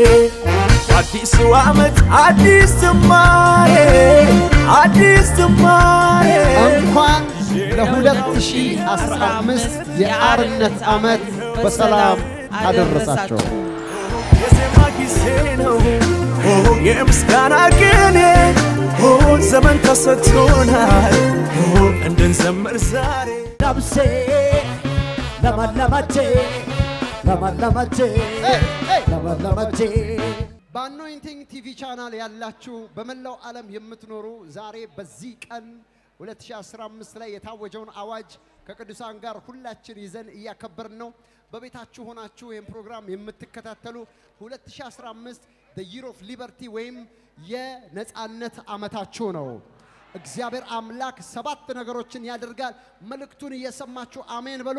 አዲሱ ዓመት አዲስ ጅማሬ አዲስ ጅማሬ እንኳን ለ2015 የአርነት ዓመት በሰላም አደረሳቸው። የዜማ ጊዜ ነው የምስጋና ቅኔ ዘመን ተሰጥቶናል እንድንዘምር ዛሬ ነፍሴ ለመለመቼ ለመለመቼ ለመለመቼ በአኖይንቲንግ ቲቪ ቻናል ያላችሁ በመላው ዓለም የምትኖሩ ዛሬ በዚህ ቀን 2015 ላይ የታወጀውን አዋጅ ከቅዱሳን ጋር ሁላችን ይዘን እያከበርን ነው። በቤታችሁ ሆናችሁ ይህን ፕሮግራም የምትከታተሉ 2015 the year of liberty ወይም የነፃነት ዓመታችሁ ነው። እግዚአብሔር አምላክ ሰባት ነገሮችን ያደርጋል። መልእክቱን እየሰማችሁ አሜን በሉ።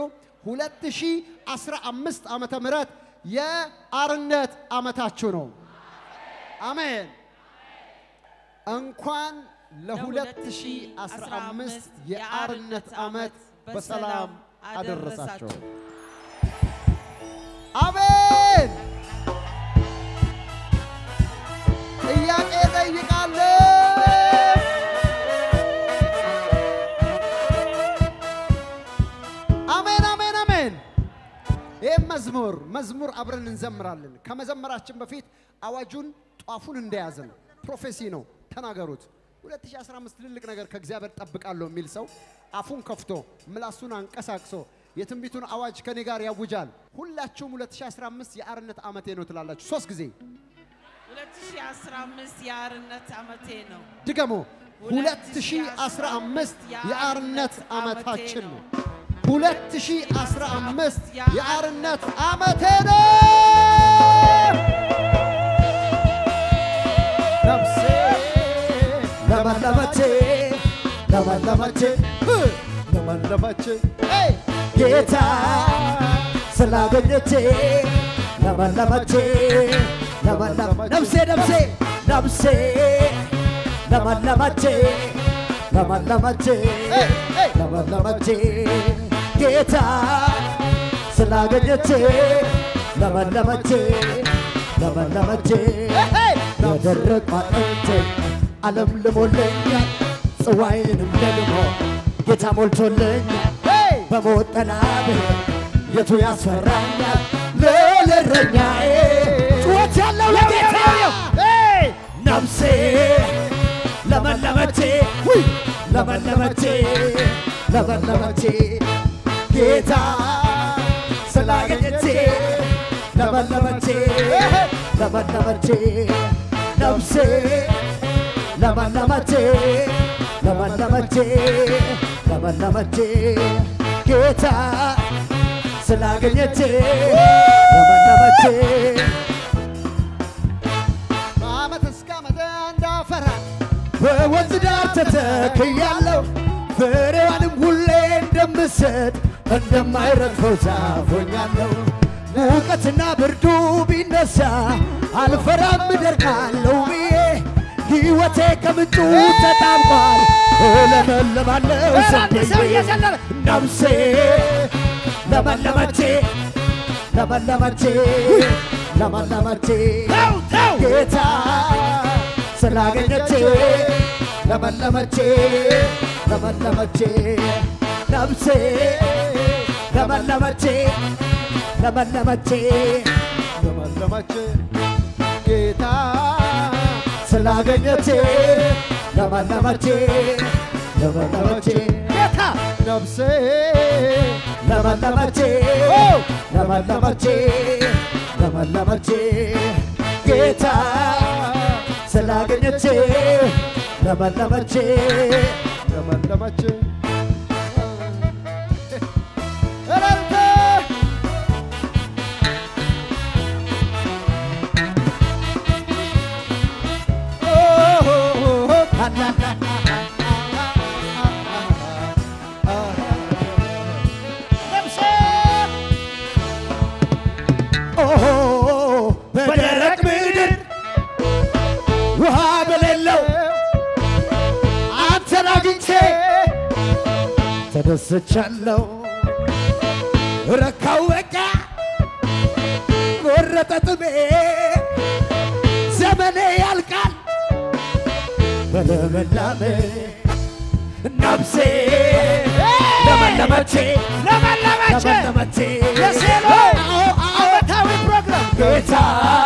2015 ዓመተ ምህረት የአርነት ዓመታችሁ ነው። አሜን። እንኳን ለ2015 የአርነት ዓመት በሰላም አደረሳቸው። አሜን። ጥያቄ ጠይቃለሁ። አሜን፣ አሜን፣ አሜን። ይህም መዝሙር መዝሙር አብረን እንዘምራለን። ከመዘመራችን በፊት አዋጁን ጧፉን እንደያዝን ፕሮፌሲ ነው ተናገሩት። 2015 ትልልቅ ነገር ከእግዚአብሔር ጠብቃለሁ የሚል ሰው አፉን ከፍቶ ምላሱን አንቀሳቅሶ የትንቢቱን አዋጅ ከኔ ጋር ያውጃል። ሁላችሁም 2015 የአርነት ዓመቴ ነው ትላላችሁ ሶስት ጊዜ 2015 የአርነት ዓመቴ ነው። ድገሞ 2015 የአርነት ዓመታችን ነው። 2015 የአርነት ዓመቴ ነው። ነፍሴ ለመለመቼ ለመለመቼ ለመለመች ጌታ ስላገኘቼ ለመለመቼ ለመለመ ነፍሴ ነፍሴ ነፍሴ ለመለመቼ ለመለመቼ ለመለመቼ ጌታ ስላገኘቼ ለመለመቼ ለመለመቼ የደረቅ አጥንቴ ዓለም ልሞልኛል ጽዋዬንም ደግሞ ጌታ ሞልቶልኛል በሞት ጥላ ብሄድ የቱ ያስፈራኛል? ለእረኛዬ ጩኸት ያለው ለጌታ ነፍሴ ለመለመቼ ውይ ለመለመቼ ለመለመቼ ጌታ ስላገኘቼ ለመለመቼ ለመለመቼ ነፍሴ ለመለመቼ ለመለመቼ ለመለመቼ ጌታ ስላገኘቼ ለመለመቼ ከዓመት እስከ ዓመት እንዳፈራ በወንዝ ዳር ተተክያለሁ ፍሬዋንም ሁሌ እንደምሰጥ እንደማይረግፈው ዛፍ ሆኛለሁ። ሙቀትና ብርዱ ቢነሳ አልፈራም እደርቃለሁ ብዬ ሕይወቴ ከምንጩ ተጣምቋል እለመልማለሁ ዘንድዬ ነፍሴ ለመለመቼ ለመለመቼ ለመለመቼ ጌታ ስላገኘቼ ለመለመቼ ለመለመቼ ነፍሴ ለመለመቼ ለመለመቼ ለመለመች ጌታ ስላገኘቼ ለመለመቼ ለመለመቼ ጌታ ነፍሴ ለመለመቼ ለመለመቼ ለመለመቼ ጌታ ስላገኘቼ ለመለመቼ ለመለመች እረፍት ነፍሴ ኦሆ በደረቅ ምድር ውሃ በሌለው አንተን አግኝቼ ተደስቻለሁ። ረካው በቃ ወረጠ ጥሜ በልምላሜ ነፍሴ ለመለመቼ ለመለመች ለመለመቼ የሴሎ ዓመታዊ ፕሮግራም ጌታ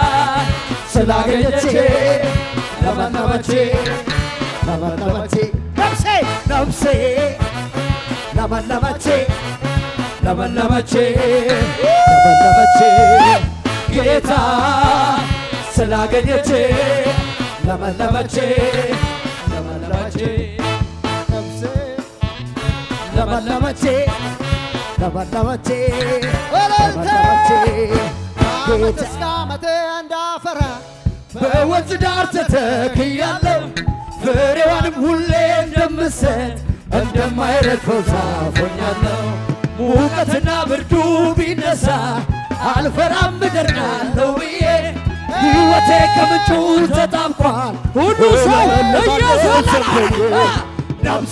ስላገኘቼ ለመለመቼ ለመለመቼ ነፍሴ ነፍሴ ለመለመቼ ለመለመቼ ለመለመቼ ጌታ ስላገኘቼ ለመለመቼ ለመለመቼ ነፍሴ ለመለመቼ ለመለመቼ ወለልተ ለመለመቼ ዓመት ጌታ እስከ ዓመት እንዳፈራ በወንዝ ዳር ተተክያለሁ ፍሬዋንም ሁሌ እንደምሰጥ እንደማይረግፈው ዛፍ ሆኛለሁ። ሙቀትና ብርዱ ቢነሳ አልፈራም እደርቃለሁ ብዬ ሕይወቴ ከምንጩ ተጣብቋል። ሁሉ ሰው እየዘለለ ነፍሴ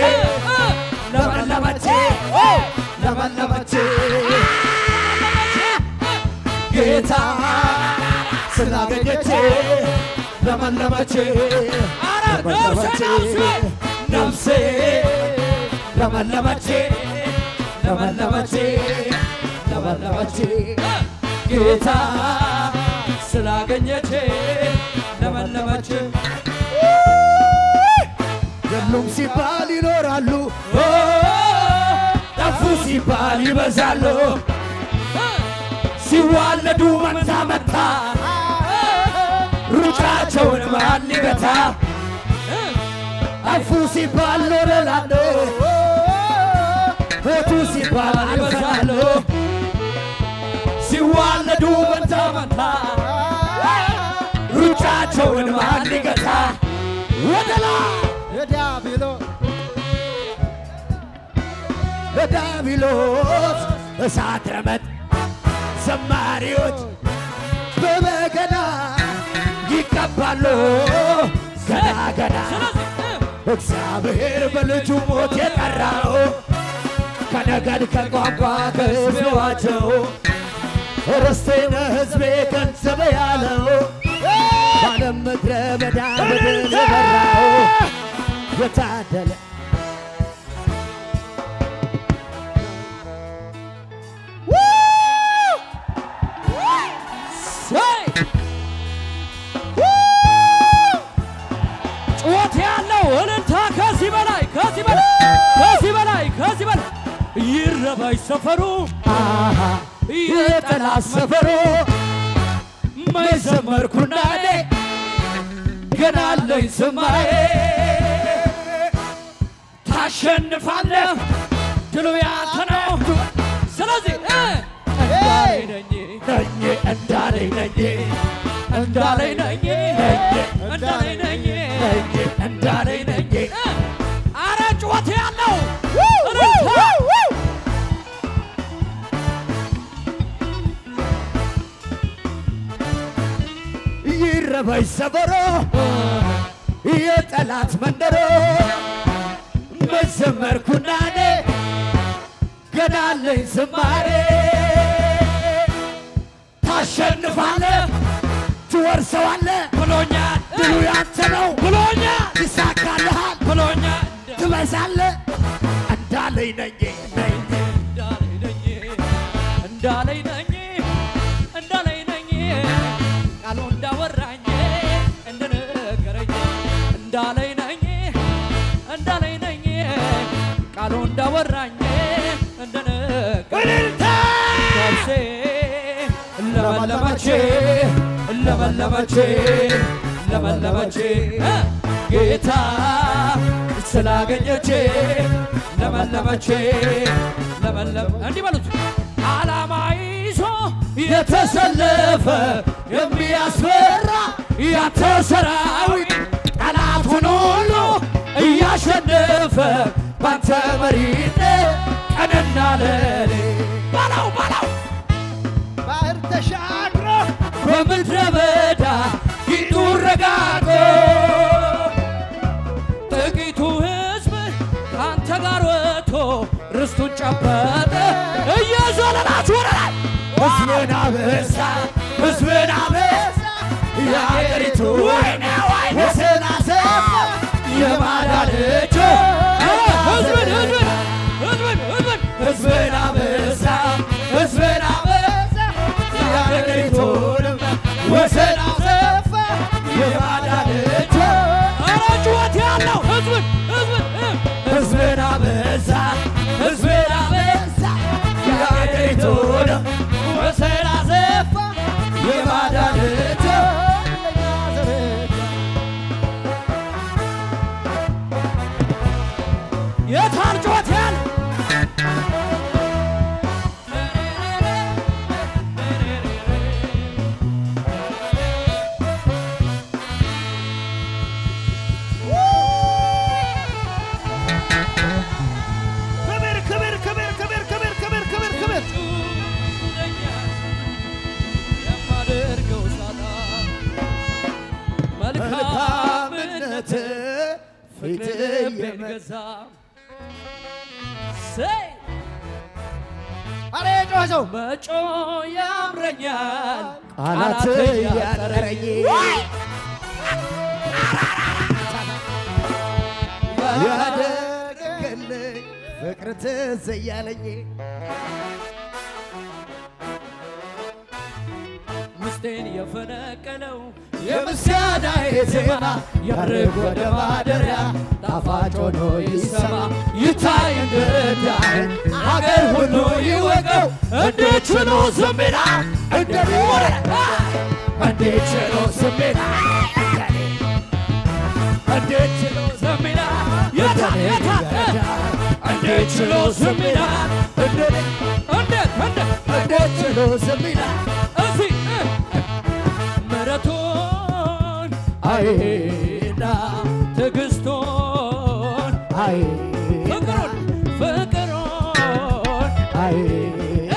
ለመለመቼ ለመለመቼ ጌታ ስላገኘቼ ለመለመቼ ለመለመቼ ነፍሴ ለመለመቼ ለመለመቼ ለመለመቼ ጌታ ስላገኘቼ ለመለመቼ የሉም ሲባል ይኖራሉ ጠፉ ሲባል ይበዛሉ ሲዋለዱ መንታ መታ ሩጫቸውን ማን ሊገታ ጠፉ ሲባል ኖረላሉ ሞቱ ሲባል ይበዛሉ ሲዋለዱ መንታ መታ ሩጫቸውን ማን ሊገታ ወደ ላይ የዲያብሎስ በዳቢሎስ እሳት ረመጥ ዘማሪዎች በበገና ይቀባሉ ገና ገና እግዚአብሔር በልጁ ሞት የጠራው ከነገድ ከቋንቋ ከሕዝቤዋቸው ርስቴነ ሕዝቤ ገንዘብ ያለው ባለም ምድረ በዳ ምድር የበራው የታደለ ጩኸት ያለው እልልታ ከዚህ በላይ ከዚህ በላይ ከዚህ በላይ ከዚህ በላይ ይረባይ ሰፈሩ አሃ የጠላት ሰፈሮ መዘመርኩና እኔ ገና አለኝ ዝማሬ ታሸንፋለህ ድሉ ያንተ ነው ስለዚህ እ እንዳለኝ ነኝ ነኝ እንዳለኝ ነኝ እንዳለኝ ነኝ እንዳለኝ ነኝ ነኝ እንዳለኝ ነኝ እ አረ ጩኸት ያለው እልልታ ይረበይ ሰፈሮ የጠላት መንደሮ መዘመርኩና እኔ ገና አለኝ ዝማሬ ታሸንፋለህ ትወርሰዋለህ ብሎኛል ድሉ ያንተ ነው ብሎኛል ይሳካልሃል ብሎኛል ትበዛለህ እንዳለኝ ነኝ ነኝ እንዳለኝ ነኝ እንዳለኝ ነኝ ቃሉ እንዳወራኝ እንደነገረኝ እንዳለኝ ነኝ እንዳለኝ ነኝ ቃሉ እንዳወራኝ እንደነገረኝ ነፍሴ ለመለመቼ ለመለመቼ ለመለመቼ እ ጌታ ስላገኘቼ ለመለመቼ ለመለመ እንዲህ በሉት ዓላማ ይዞ የተሰለፈ የሚያስፈራ ያንተ ሰራዊት ጠላቱን ሁሉ እያሸነፈ ባንተ መሪነት ቀንና ሌሊት በለው በለው ባህር ተሻግሮ በምድረ በዳ ፊቱ ረጋግጦ ጥቂቱ ሕዝብ ከአንተ ጋር ወጥቶ ርስቱን ጨበጠ። እየዘለላችሁ ወደ ላይ ሕዝብን አበዛ ሕዝብን አበዛ የአገሪቱ ወሰን አሰፋ የማዳን እጅ ህዝብን ህዝብን ህዝብን ህዝብን ህዝብን አበዛ ህዝብን አበዛ የአገሪቱንም ወሰን አሰፋ የማዳን እጅ ኧረ ጩኸት ያለው ህዝብን ህዝብን ህዝብን አበዛ ህዝብን አበዛ የአገሪቱንም ወሰን አሰፋ የማዳን እጅ የታል ጩኸት ያለ ክብር ክብር ክብር ክብር ክብር ክብር ክብር ክብር የማደርገው ሳጣ መልካምነት ፍቅር ልቤን ገዛ ሰይ አረ ጮኸ ሰው መጮ ያምረኛል ቃላት ያጠረኝ ያደረገልኝ ፍቅር ትዝ እያለኝ ውስጤን የፈነቀለው የምስጋናዬ ዜማ ያርግ ወደ ማደሪያ ጣፋጭ ሆኖ ይሰማ ይታይ እንድዳይ አገር ሁሉ ይወቀው እንዴት ችሎ ዝም ይላል እንደኔ እንዴት ችሎ ዝም ይላል እንዴት ችሎ ዝም ይላል? የታ የታ እንዴት ችሎ ዝም ይላል? እንደኔ እንዴት እንዴት እንዴት ችሎ ዝም ይላል እስቲ ምሕረቱን አይና ትዕግስቱን አይና ፍቅሩን ፍቅሩን አይና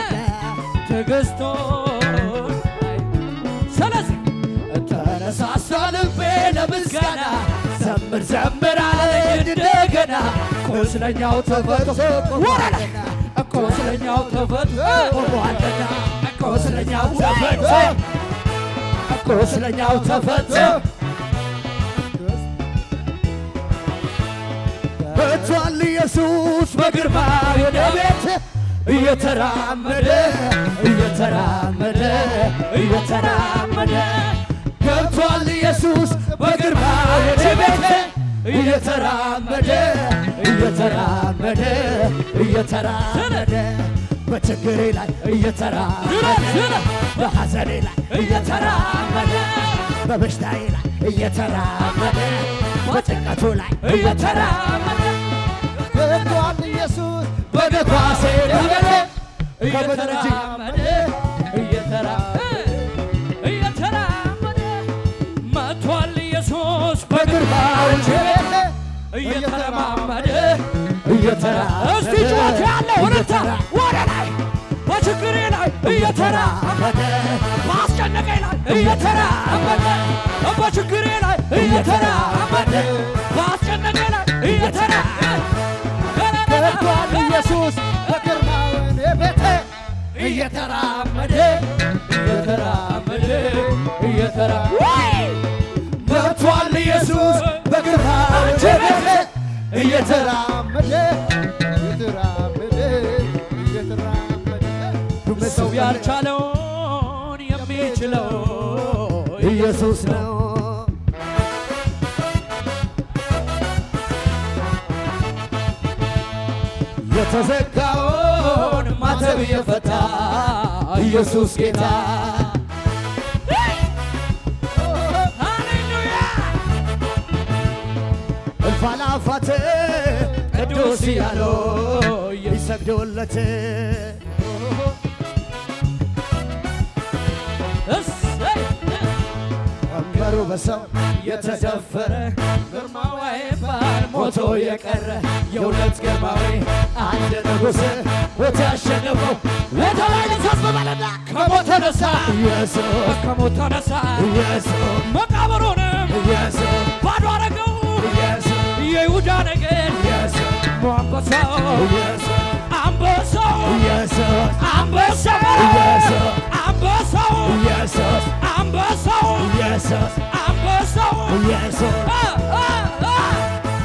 ትዕግስቱን ስለዚህ ተነሳሳ ልቤ ለምስጋና ዘምር ዘምር አለኝ እንደገና ቁስለኛው ተፈቶ ቆሟልና ቁስለኛው ተፈቶ ቆሟልና ቁስለኛው ተፈቶ ቁስለኛው ተፈቶ መጥቷል ኢየሱስ በግርማ ወደ ቤት እየተራመደ እየተራመደ እየተራመደ ገብቷል ኢየሱስ በግርማ ወደ ቤት እየተራመደ እየተራመደ እየተራመደ በችግሬ ላይ እየተራመደ በሐዘኔ ላይ እየተራመደ በበሽታዬ ላይ እየተራመደ በጭንቀቱ ላይ እየተራመደ ገብቷል ኢየሱስ በነፋሴ ነገደ እየተራመደ እየተራመደ እየተራመደ መጥቷል ኢየሱስ በግርማው ችቤት እየተረማመደ እየተራመደ እስቲ ጩኸት ያለው እልልታ ወደ ላይ በችግሬ ላይ እየተራመደ በአስጨነቀኝ ላይ እየተራመደ በችግሬ ላይ እየተራመደ በአስጨነቀኝ ላይ እየተራመደ ገብቷል ኢየሱስ በግርማውን ቤቴ እየተራመደ እየተራመደ እየተራመደ ገብቷል ኢየሱስ በግርማውን ቤቴ እየተራመደ እየተራመደ እየተራመደ ሰው ያልቻለውን የሚችለው ኢየሱስ ነው። የተዘጋውን ማተብ የፈታ ኢየሱስ ጌታ ሃሌሉያ እልፍ አእላፋት ቅዱስ እያሉ ይሰግዱለት እሰይ ቀንበሩ በሰው የተደፈረ ግርማዊ አይባል ሞቶ የቀረ የእውነት ግርማዊ አንድ ንጉሥ ሞት ያሸነፈው የተለያየ ሕዝብ በለና ከሞት ተነሳ ኢየሱስ ከሞት ተነሳ ኢየሱስ መቃብሩንም ኢየሱስ ባዶ አረገው ኢየሱስ የይሁዳ ነገድ ኢየሱስ አንበሳው ኢየሱስ አንበሳው ኢየሱስ አንበሳው ኢየሱስ አንበሳው ኢየሱስ አንበሳው ኢየሱስ አንበሳው ኢየሱስ አ አ አ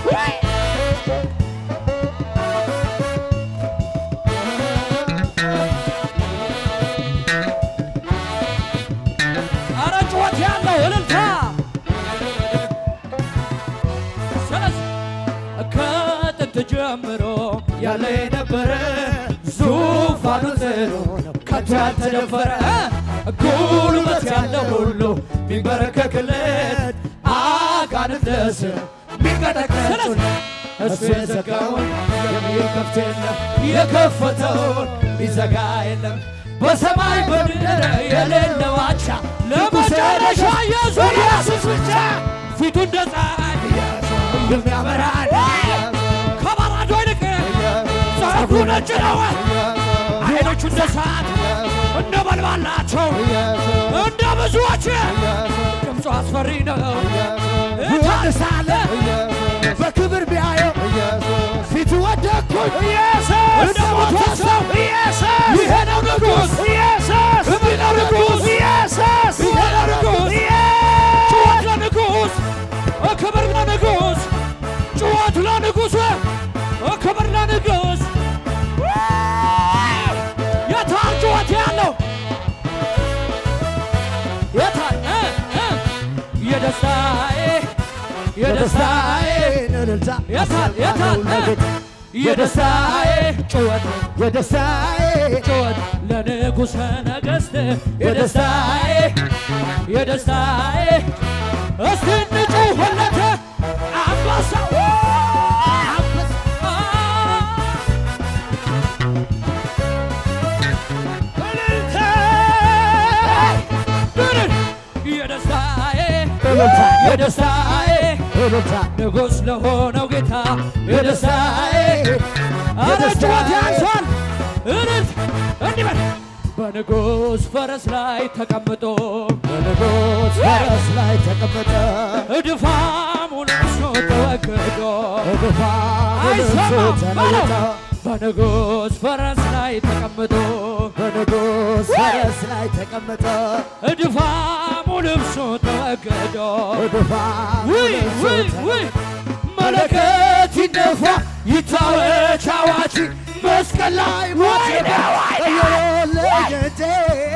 ጀምሮ ያለ የነበረ ዙፋኑ ጽኑ ነው ከቶ ያልተደፈረ ጉልበት ያለው ሁሉ ሚንበረከክለት አጋንንት ለስም ሚንቀጠቀጡን እሱ የዘጋውን የሚከፍት የለም የከፈተውን ሚዘጋ የለም በሰማይ በምድር የሌለው አቻ ለመጨረሻ ኢየሱስ ብቻ ፊቱ እንደ ፀሐይ የሚያበራ ከበራዶ ይልቅ ፀጉሩ ነጭ ነው። አይኖቹ እንደ እሳት እንደ በልባል ናቸው። እንደ ብዙዎች ድምፁ አስፈሪ ነው። እታሳለ በክብር ቢያየው ፊቱ ወደኩኝ እንደ ሞተ ሰው ይሄ ነው ንጉሥ እምቢ ነው ንጉሥ ይሄ ነው ንጉሥ ጩኸት ለንጉሥ ክብር ለንጉሥ ጩኸት ለንጉሥ ክብር ለንጉሥ የታል ጩኸት ያለው የታል እ እ የደስታዬ የደስታዬ እልልታ የታል የታል እ የደስታዬ ጩኸት የደስታዬ ጩኸት ለንጉሠ ነገሥት የደስታዬ የደስታዬ እስቲ እንጩኸለት አንበሳው የደስታዬ እልልታ የደስታዬ እልልታ ንጉሥ ለሆነው ጌታ የደስታዬ አረ ጩኸት ያንሷል እልል እንዲህ በል በንጉሥ ፈረስ ላይ ተቀምጦ በንጉሥ ፈረስ ላይ ተቀመጠ እድፋሙ ለብሶ ተወግዶ በፋሙ ልብሱ አይሰማም ተለወጠ በለው በንጉሥ ፈረስ ላይ ተቀምጦ በንጉሥ ፈረስ ላይ ተቀመጠ እድፋሙ ልብሶ ተወግዶ በፋሙ ውይ ልብሱ ውይ ተለወጠ ውይ መለከት ይነፋ ይታወጅ አዋጅ መስቀል ላይ ሞት እየለየቴ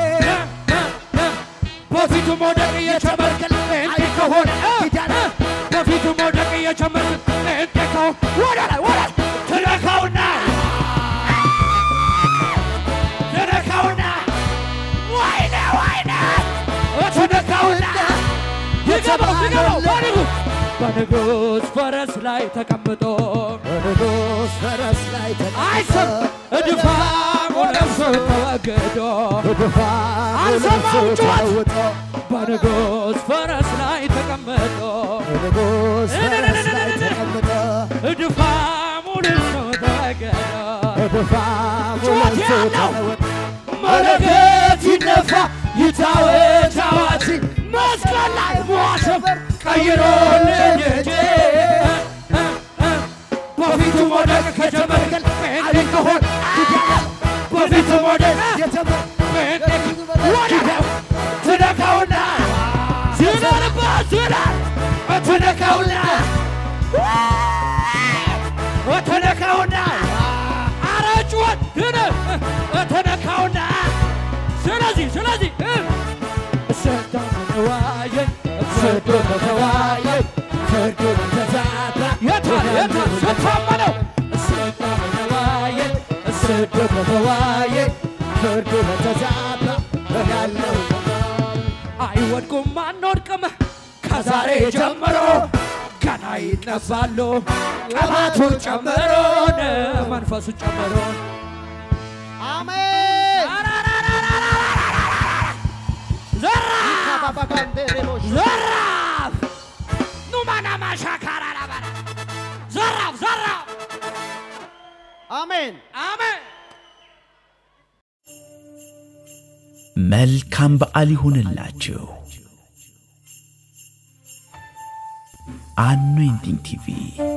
በፊቱ መውደቅ እየጨመርክል እንዴ ከሆነ በፊቱ መውደቅ እየጨመርክ እንዴ ከሆነ ወደ ላይ ወደ ላይ ትነካውና ትነካውና ወይኔ ወይኔ ትነካውና ይገባው ይገባው በንጉሥ በንጉሥ ፈረስ ላይ ተቀምጦ በንጉሥ ፈረስ ላይ አይሰም ተቀመጠ እድፋሙ ለብሶ ተወግዶ በፋሙ አልሰማው ልብሱ ጩኸት! ተለወጠ በንጉሥ ፈረስ ላይ ተቀምጦ በንጉሥ ፈረስ ላይ ተቀመጠ እድፋሙ ልብሶ ተወገደ በፋሙ ጩኸት ልብሱ ያለው! ተለወጠ መለከት ይነፋ ይታወጅ አዋጅ መስቀል ላይ ሟሸብ ቀይሮልኝ እጄ በፊቱ መውደቅ ከጀመርክን ጴንጤ ከሆን በፊቱ መውደቅ ጴንጤ ወዲያው ትነካውና ዝናንበት ዝናን ትነካውና ትነካውና አረ ጩኸት ድን ትነካውና ስለዚህ ስለዚህ እሰዳ ተዋየኝ እሰዶ ተዋየኝ ፍርዱ ተዛባ የታል የታል ስታመነው እሰዳ ተዋየኝ እሰዶ ተዋየኝ ፍርዱ በተዛባ ያለው አይወድቁም አንወድቅም ከዛሬ ጀምሮ ገና ይነሳሉ ቅባቱ ጨምሮን መንፈሱ ጨምሮን አሜን ዘራፍ ካባባጋንዴሬቦሽ ዘራፍ ኑማና ማሻካራራባራ ዘራፍ ዘራፍ አሜን አሜን መልካም በዓል ይሁንላችሁ። አኖይንቲንግ ቲቪ